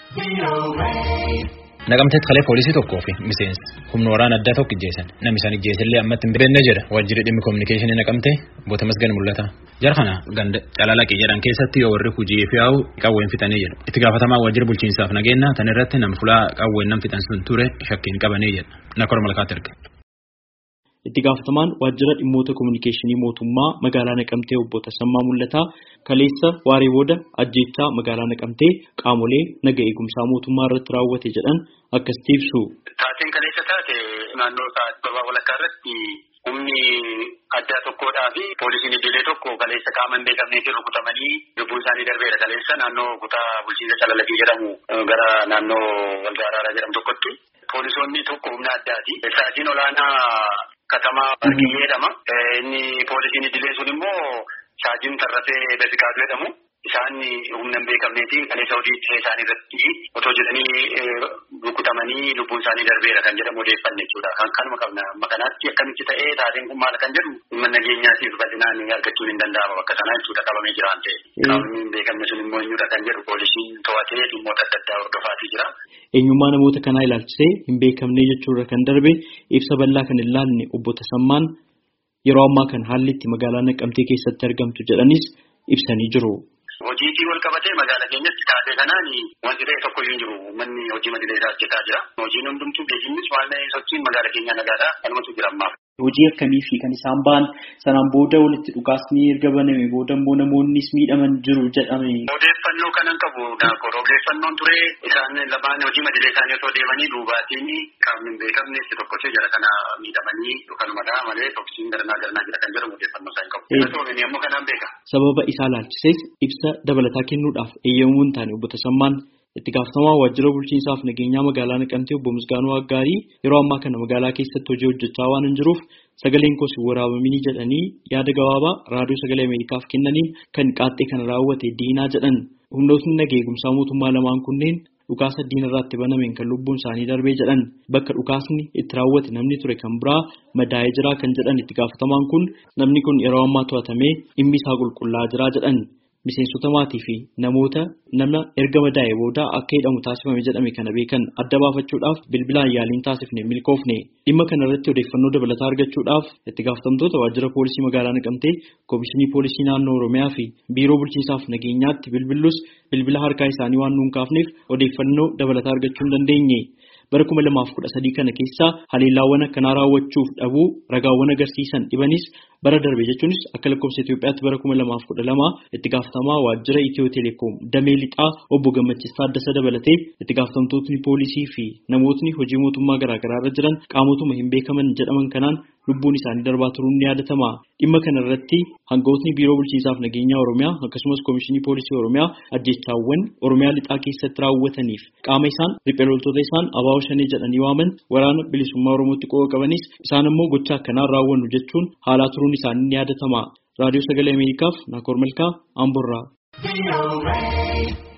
Naqamteetti kalee poolisii tokkoo fi miseensi humna waraana addaa tokko ijjeessan namni isaan ijjeesillee ammatti hin beekne jedha waajjirri dhimmi koominikeeshinii naqamtee boota masgan mul'ata. Jara kana ganda calalaqii jedhan keessatti yoo warri hojii fi yaa'u qawween fixanii jedhu itti gaafatamaa waajjira bulchiinsaaf nageenya tan irratti nam fulaa qawween nam fixan sun ture shakkiin qabanii jedha nakor malkaatti erge. Itti gaafatamaan waajjira dhimmoota koominikeeshinii mootummaa magaalaa Naqamtee obbo Tasammaa Mul'ataa kaleessa waaree booda ajjeechaa magaalaa Naqamtee qaamolee naga eegumsaa mootummaa irratti raawwate jedhan akkasitti ibsu. Taateen kaleessa taate naannoo sababa walakkaa irratti humni addaa tokkodhaa fi poolisiin idilee tokko kaleessa qaama hin beekamneetiin rukutamanii lubbuun isaanii darbeera kaleessa naannoo kutaa bulchiinsa calalaqii jedhamu gara naannoo waldaa araaraa jedhamu tokkotti. Poolisoonni tokko humna addaati. Sa'aatiin olaanaa katamaa Barkii jedhama. Inni poolisiin idilee sun immoo Saajiin Tarrafee Dafiqaatu jedhamu. Isaan humna hin beekamneetiin kaleessa hojii ittisa isaanii irratti otoo jedhanii rukutamanii lubbuun isaanii darbeera kan jedhamu odeeffanne jechuudha. Kan kanuma qabna. Amma kanaatti akkamitti ta'ee taateen kun maal kan jedhu dhimma nageenyaatiif bal'inaan argachuun hin danda'ama bakka sanaa jechuudha qabamee jira waan ta'eef. Qaamni hin beekamne sun immoo eenyudha kan jedhu poolisiin to'atee dhimmoota adda addaa hordofaatii jira. Eenyummaa namoota kanaa ilaalchisee hin beekamne jechuurra kan darbe ibsa bal'aa kan ilaalle obbo Tasammaan yeroo ammaa kan haalli itti magaalaa Naqqamtee keessatti argamtu jedhanis ibsanii jiru. Hojiitii wal qabatee magaalaa keenyatti taatee kanaan wanti ta'e tokko hin jiru. Manni hojii madilee isaa hojjetaa jira. Hojiin hundumtuu geejjibnis waan sochiin magaalaa keenyaa nagaadhaa kanumatu jira ammaaf. Hojii akkamii fi kan isaan ba'an sanaan booda walitti dhukaasni erga baname booda immoo namoonnis miidhaman jiru jedhame. Odeeffannoo kanan qabu daakor odeeffannoon ture isaan lamaan hojii madilee isaanii osoo deemanii duubaatiin qaamni hin beekamne itti tokkochee jara kana miidhamanii kanumadha malee toksiin garanaa garanaa jira kan jedhamu odeeffannoo isaan qabu. Inni ammoo kanaan beeka. Sababa isaa ilaalchises ibsa dabalataa kennuudhaaf eeyyamuu hin taane obbo Tasammaan itti gaafatamaa waajjira bulchiinsaaf nageenyaa magaalaa Naqamtee obbo Misgaanuu Aggaarii yeroo ammaa kana magaalaa keessatti hojii hojjechaa waan hin jiruuf sagaleen koos waraabamini jedhanii yaada gabaabaa raadiyoo sagalee Ameerikaaf kennaniin kan qaaxxee kana raawwate diinaa jedhan humnootni nagaa eegumsaa mootummaa lamaan kunneen dhukaasa diinarraatti banameen kan lubbuun isaanii darbee jedhan bakka dhukaasni itti raawwate namni ture kan biraa madaa'ee jira kan jedhan itti gaafatamaan kun namni kun yeroo ammaa to'atamee dhimmi isaa qulqullaa'aa jira jedhan. Miseensota maatii fi namoota nama erga madaa'ee booda akka hidhamu taasifame jedhame kana beekan adda baafachuudhaaf bilbilaan yaaliin taasifne milkoofne dhimma kana irratti odeeffannoo dabalataa argachuudhaaf itti gaafatamtoota waajjira poolisii magaalaa naqamtee koomishinii poolisii naannoo oromiyaa fi biiroo bulchiinsaaf nageenyaatti bilbillus bilbila harkaa isaanii waan nuun kaafneef odeeffannoo dabalataa argachuu hin dandeenye. bara kuma lamaaf kudha sadii kana keessa haleellaawwan akkanaa raawwachuuf dhabuu ragaawwan agarsiisan dhibanis bara darbe jechuunis akka lakkoofsa Itoophiyaatti bara kuma lamaaf kudha lama itti gaafatamaa waajjira Itiyoo Teleekoom damee lixaa obbo Gammachiisaa Addasa dabalatee itti gaafatamtootni poolisii fi namootni hojii mootummaa garaagaraa irra jiran qaamotuma hin beekaman jedhaman kanaan lubbuun isaanii darbaa turuun ni yaadatama. Dhimma kana irratti hangafootni biiroo bulchiinsaaf nageenyaa Oromiyaa akkasumas koomishinii poolisii Oromiyaa ajjechaawwan Oromiyaa lixaa keessatti raawwataniif qaama isaan riphee loltoota isaan abaaboo shanee jedhanii waaman waraana bilisummaa Oromootti qooqa qabanis isaan immoo gocha akkanaa raawwannu jechuun haalaa turuun isaanii ni yaadatama. Raadiyoo Sagalee Ameerikaaf Naakoor Malkaa Amborraa.